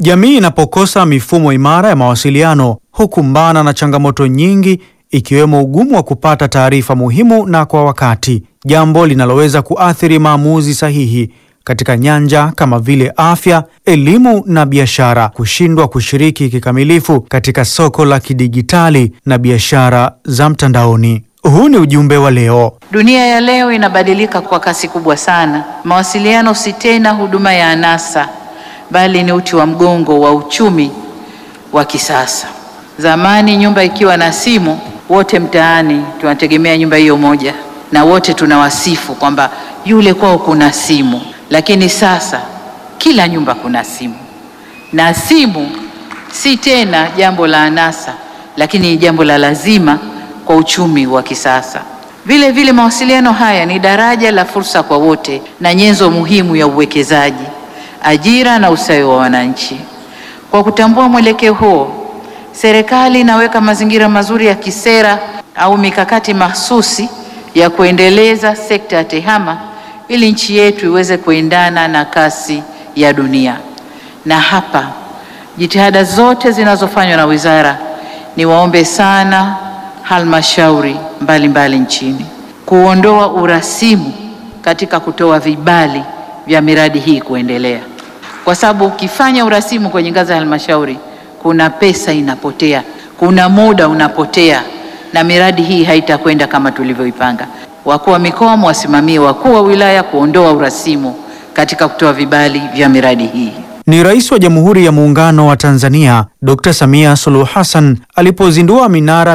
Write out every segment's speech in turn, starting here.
Jamii inapokosa mifumo imara ya mawasiliano hukumbana na changamoto nyingi ikiwemo ugumu wa kupata taarifa muhimu na kwa wakati, jambo linaloweza kuathiri maamuzi sahihi katika nyanja kama vile afya, elimu na biashara, kushindwa kushiriki kikamilifu katika soko la kidigitali na biashara za mtandaoni. Huu ni ujumbe wa leo. Dunia ya leo inabadilika kwa kasi kubwa sana. Mawasiliano si tena huduma ya anasa, bali ni uti wa mgongo wa uchumi wa kisasa. Zamani nyumba ikiwa na simu, wote mtaani tunategemea nyumba hiyo moja, na wote tunawasifu kwamba yule kwao kuna simu. Lakini sasa kila nyumba kuna simu, na simu si tena jambo la anasa, lakini ni jambo la lazima kwa uchumi wa kisasa. Vile vile mawasiliano haya ni daraja la fursa kwa wote na nyenzo muhimu ya uwekezaji, ajira na ustawi wa wananchi. Kwa kutambua mwelekeo huo, serikali inaweka mazingira mazuri ya kisera au mikakati mahsusi ya kuendeleza sekta ya tehama ili nchi yetu iweze kuendana na kasi ya dunia. Na hapa jitihada zote zinazofanywa na wizara, niwaombe sana halmashauri mbalimbali nchini kuondoa urasimu katika kutoa vibali vya miradi hii kuendelea, kwa sababu ukifanya urasimu kwenye ngazi ya halmashauri, kuna pesa inapotea, kuna muda unapotea, na miradi hii haitakwenda kama tulivyoipanga. Wakuu wa mikoa mwasimamie wakuu wa wilaya kuondoa urasimu katika kutoa vibali vya miradi hii. Ni Rais wa Jamhuri ya Muungano wa Tanzania Dr. Samia Suluhu Hassan alipozindua minara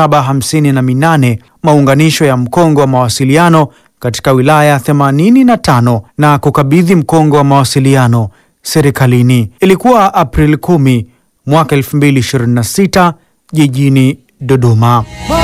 758 maunganisho ya mkongo wa mawasiliano katika wilaya 85 na kukabidhi mkongo wa mawasiliano serikalini. Ilikuwa Aprili 10 mwaka 2026 jijini Dodoma.